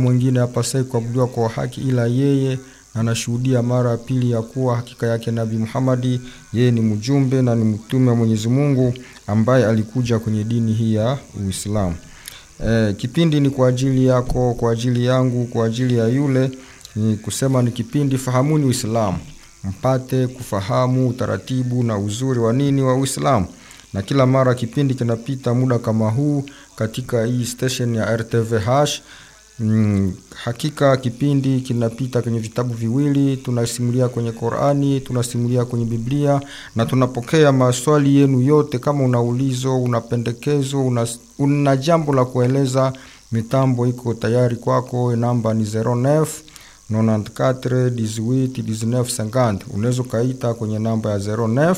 mwingine apasaye kuabudiwa kwa haki ila yeye na anashuhudia mara ya pili ya kuwa hakika yake Nabii Muhammadi yeye ni mjumbe na ni mtume wa Mwenyezi Mungu ambaye alikuja kwenye dini hii ya Uislamu. E, kipindi ni kwa ajili yako, kwa ajili yangu, kwa ajili ya yule. Ni kusema ni kipindi fahamuni Uislamu, mpate kufahamu utaratibu na uzuri wa nini wa Uislamu. Na kila mara kipindi kinapita muda kama huu katika hii station ya RTVH. Mm, hakika kipindi kinapita kwenye vitabu viwili, tunasimulia kwenye Qurani, tunasimulia kwenye Biblia na tunapokea maswali yenu yote. Kama una ulizo, una pendekezo, una, una jambo la kueleza, mitambo iko tayari kwako. Namba ni 09 94 18 19 50. Unaweza ukaita kwenye namba ya 09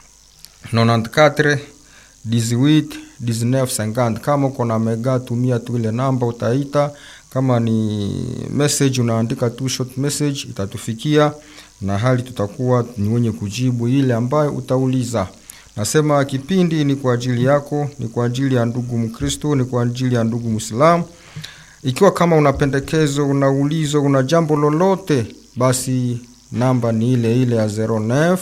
94 18 19 50. Kama uko na mega, tumia tu ile namba, utaita kama ni message unaandika tu short message, itatufikia na hali tutakuwa ni wenye kujibu ile ambayo utauliza. Nasema kipindi ni kwa ajili yako, ni kwa ajili ya ndugu Mkristo, ni kwa ajili ya ndugu Muislamu. Ikiwa kama una pendekezo, una ulizo, una jambo lolote, basi namba ni ile ile ya 09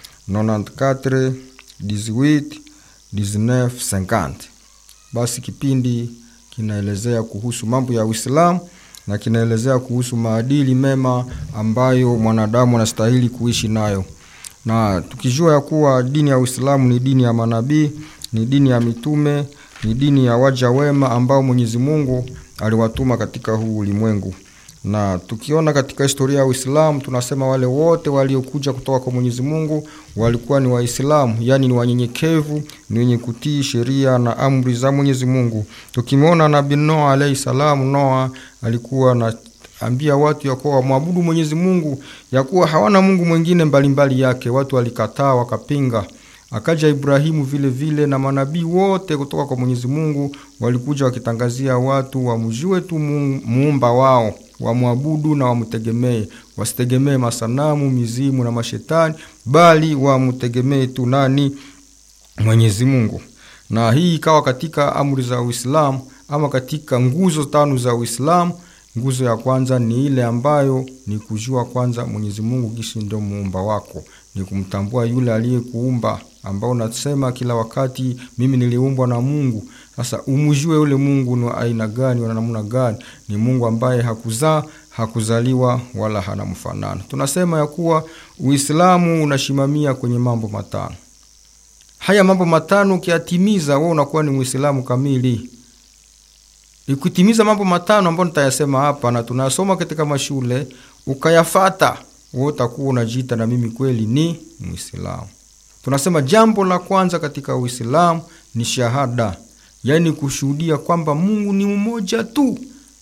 94 18 19 50. Basi kipindi kinaelezea kuhusu mambo ya Uislamu na kinaelezea kuhusu maadili mema ambayo mwanadamu anastahili kuishi nayo, na tukijua ya kuwa dini ya Uislamu ni dini ya manabii, ni dini ya mitume, ni dini ya waja wema ambao Mwenyezi Mungu aliwatuma katika huu ulimwengu. Na tukiona katika historia ya Uislamu tunasema wale wote waliokuja kutoka kwa Mwenyezi Mungu walikuwa ni Waislamu, yaani ni wanyenyekevu, ni wenye kutii sheria na amri za Mwenyezi Mungu. Tukimwona Nabii Noa alayhi salamu, Noa alikuwa na ambia watu ya kuwa wamwabudu Mwenyezi Mungu, ya kuwa hawana Mungu mwingine mbalimbali yake. Watu walikataa wakapinga. Akaja Ibrahimu vile vile na manabii wote kutoka kwa Mwenyezi Mungu walikuja wakitangazia watu wamjue tu muumba wao, wamwabudu na wamtegemee, wasitegemee masanamu, mizimu na mashetani, bali wamtegemee tu nani? Mwenyezi Mungu. Na hii ikawa katika amri za Uislamu ama katika nguzo tano za Uislamu. Nguzo ya kwanza ni ile ambayo ni kujua kwanza Mwenyezi Mungu kisi ndio muumba wako, ni kumtambua yule aliyekuumba, ambao unasema kila wakati mimi niliumbwa na Mungu. Sasa umjue yule Mungu ni wa aina gani, wa namna gani? Ni Mungu ambaye hakuzaa, hakuzaliwa wala hana mfanano. Tunasema ya kuwa Uislamu unashimamia kwenye mambo matano. Haya mambo matano ukiyatimiza, wewe unakuwa ni Muislamu kamili. Ikutimiza mambo matano ambayo nitayasema hapa na tunasoma katika mashule, ukayafata, wewe utakuwa unajiita na mimi kweli ni Muislamu. Tunasema jambo la kwanza katika Uislamu ni shahada, yaani kushuhudia kwamba Mungu ni mmoja tu,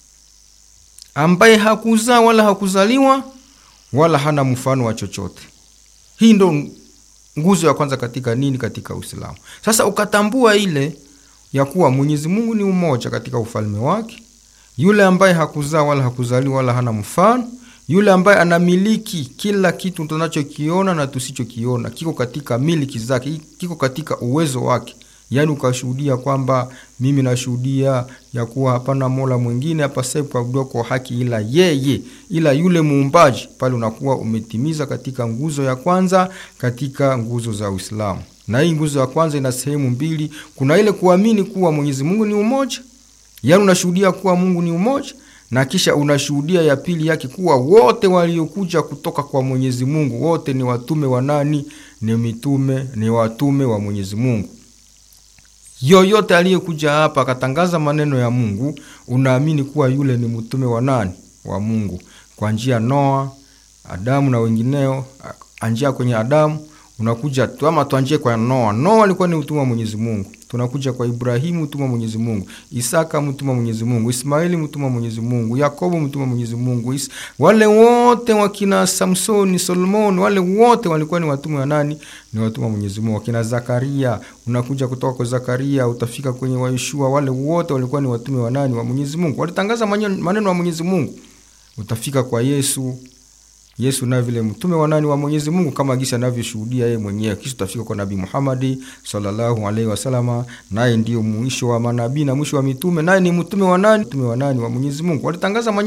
ambaye hakuzaa wala hakuzaliwa wala hana mfano wa chochote. Hii ndo nguzo ya kwanza katika nini? Katika Uislamu. Sasa ukatambua ile ya kuwa Mwenyezi Mungu ni umoja katika ufalme wake, yule ambaye hakuzaa wala hakuzaliwa wala hana mfano, yule ambaye anamiliki kila kitu tunachokiona na tusichokiona, kiko katika miliki zake, kiko katika uwezo wake. Yaani ukashuhudia kwamba mimi nashuhudia ya kuwa hapana mola mwingine apasaye kuabudiwa kwa haki ila yeye, ila yule muumbaji. Pale unakuwa umetimiza katika nguzo ya kwanza katika nguzo za Uislamu. Na hii nguzo ya kwanza ina sehemu mbili. Kuna ile kuamini kuwa Mwenyezi Mungu ni umoja, yaani unashuhudia kuwa Mungu ni umoja, na kisha unashuhudia ya pili yake kuwa wote waliokuja kutoka kwa Mwenyezi Mungu wote ni watume wa nani? Ni mitume, ni watume wa Mwenyezi Mungu. Yoyote aliyekuja hapa akatangaza maneno ya Mungu, unaamini kuwa yule ni mtume wa nani? Wa Mungu, kwa njia Noa, Adamu na wengineo, anjia kwenye Adamu unakuja tu ama tuanjie kwa Noa. Noa alikuwa ni mtume wa Mwenyezi Mungu. Tunakuja kwa Ibrahimu, mtume wa Mwenyezi Mungu. Isaka, mtume wa Mwenyezi Mungu. Ismaili, mtume wa Mwenyezi Mungu. Yakobo, mtume wa Mwenyezi Mungu. Is... wale wote wakina Samsoni, Solomoni, wale wote walikuwa ni watume wa nani? Ni watume wa Mwenyezi Mungu. Wakina Zakaria, unakuja kutoka kwa Zakaria utafika kwenye Waishua, wale wote walikuwa ni watume wa nani? Wa Mwenyezi Mungu. Walitangaza maneno ya Mwenyezi Mungu. Utafika kwa Yesu, Yesu naye vile mtume wa nani? Wa Mwenyezi Mungu, kama gisi anavyoshuhudia yeye mwenyewe. Kisha tutafika kwa Nabii Muhammad sallallahu alaihi wasallam, naye ndio mwisho wa manabii na mwisho wa mitume, naye ni mtume wa nani? Mtume wa nani? Wa Mwenyezi Mungu. Walitangaza